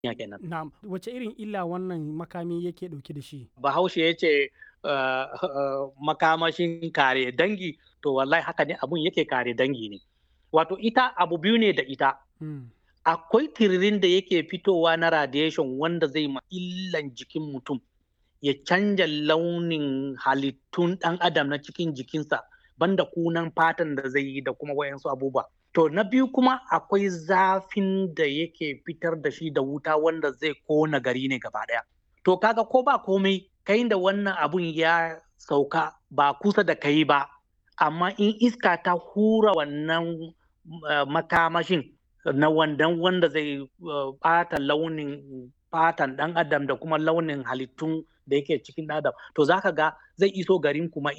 ya kenan. Na'am, wace irin illa wannan makami yake ɗauke da shi? Bahaushe ya ce uh, uh, makamashin kare dangi to wallahi haka ne abun yake kare dangi ne. Wato ita abu biyu ne da ita. Hmm. Akwai tiririn da yake fitowa na radiation wanda zai ma illan jikin mutum ya canja launin halittun ɗan adam na cikin jikinsa banda kunan fatan da zai yi da kuma wayansu abubuwa. To na biyu kuma akwai zafin da yake fitar da shi da wuta wanda zai kona gari ne gaba ɗaya. To kaga ko ba komai kai da wannan abun ya sauka ba kusa da kai ba, amma in iska ta hura wannan uh, makamashin na wandan wanda zai ɓata uh, launin fatan ɗan adam da kuma launin halittun da yake cikin adam to zaka ga zai iso garin kuma